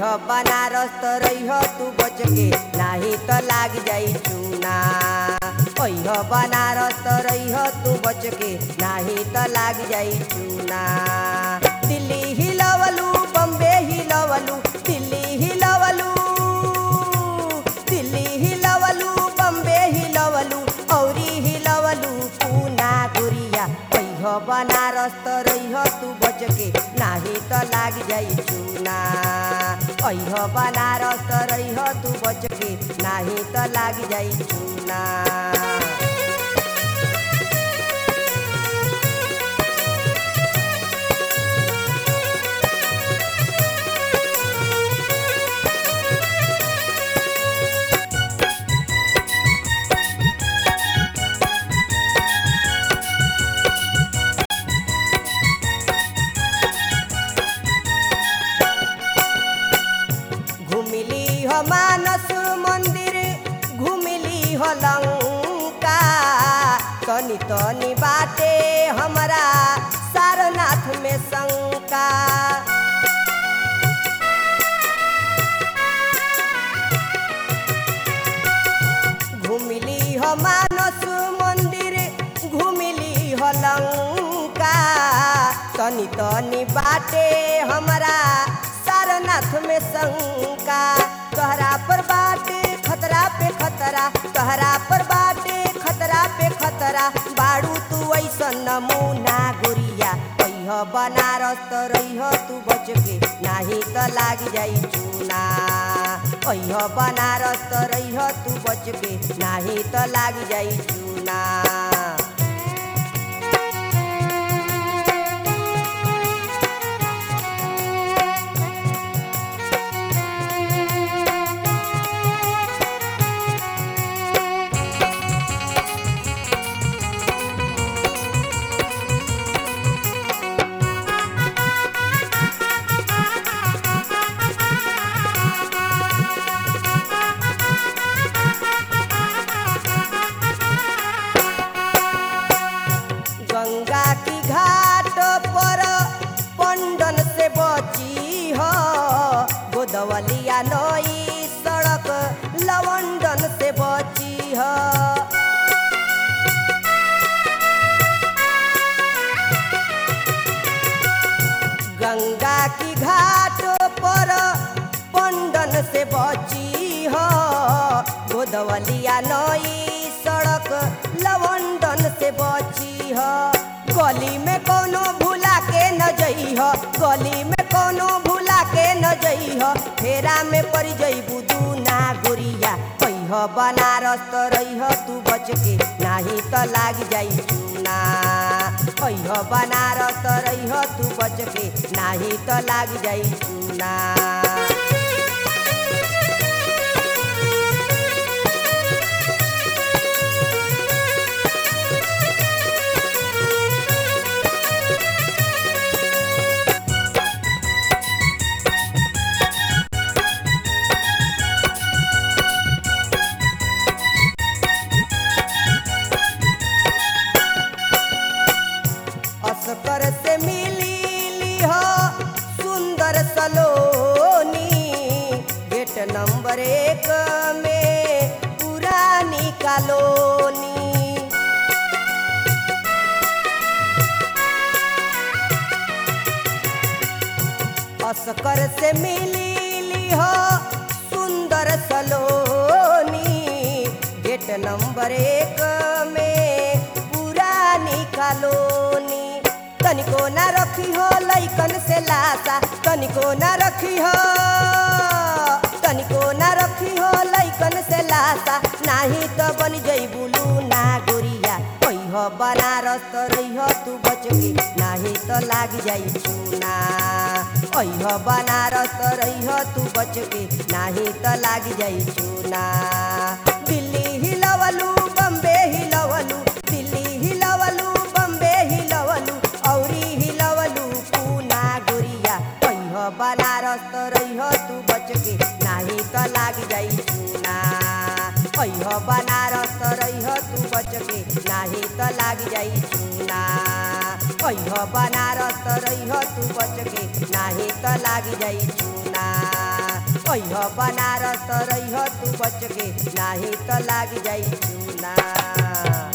बनारस त रही तू बच के नाही त लाग जाई चूना ओह बनारस त रही तू बच के नाही त लाग जाई चूना दिल्ली हिलवलू बम्बे हिलवलू दिल्ली हिलवलू दिल्ली हिलवलू बम्बे हिलवलू औरी हिलवलू पूना गुरिया ओह बनारस त रही तू बच के नाही त लाग जाई चूना ओह बनारस त रही तू बच के नाही त लाग जाई चूना घुमिली हो मानस मंदिर घुमिली हो लंका तनी तनी बाटे हमरा सारनाथ में शंका घुमिली हो मानस मंदिर घुमिली हो लंका तनी तनी बाटे हमरा सारनाथ में शंका तोहरा पर बाटे खतरा पे खतरा तोहरा पर बाटे खतरा पे खतरा बाड़ू तू ऐसा नमूना गुरिया कह बनारस त रही तू बच के नाही त लाग जाई चूना अह बनारस त रही तू बच के नाही त लाग जाई चूना गंगा की घाट पर पंडन से बची हो गोदवलिया नई सड़क लवंडन से बची हो गंगा की घाट पर पंडन से बची हो गोदवलिया नई सड़क लवंडन से बची हो गली में कोनो भूला के न जई हो गली में कोनो भूला के न जई हो फेरा में पड़ जई बुदू ना गुरिया कह बनारस त रही तू बच के नाही त लाग जाई चूना कह बनारस त रही तू बच के नाही त लाग जाई चूना अस्कर से मिली हो सुंदर सलोनी गेट नंबर एक में पुरानी कॉलोनी अस्कर से मिली हो सुंदर सलोनी गेट नंबर एक में पुरानी कॉलोनी तनिको ना रखी हो लैकन से लासा तनिको ना रखी हो तनिको ना रखी हो लैकन से लासा नाही तो बन जई बुलू ना गुरिया कह बनारस त रही तू बच के नाही तो लाग जाई चूना अह बनारस त रही तू बच के नाही त लाग जाई चूना दिल्ली हिलवलू बम्बे हिलवलू दिल्ली हिलवलू बम्बे हिलवलू औरी हिलवलू पूना गुरिया कह बनारस त रही तू बच के नाही त लाग जाई चूना कह बनारस त रही तू बच के नाही त लाग जाई चूना कह बनारस त रही तू बच के नाही त लाग जाई चूना अह बनारस तो रही तू बच के नाही तो लाग जाई चूना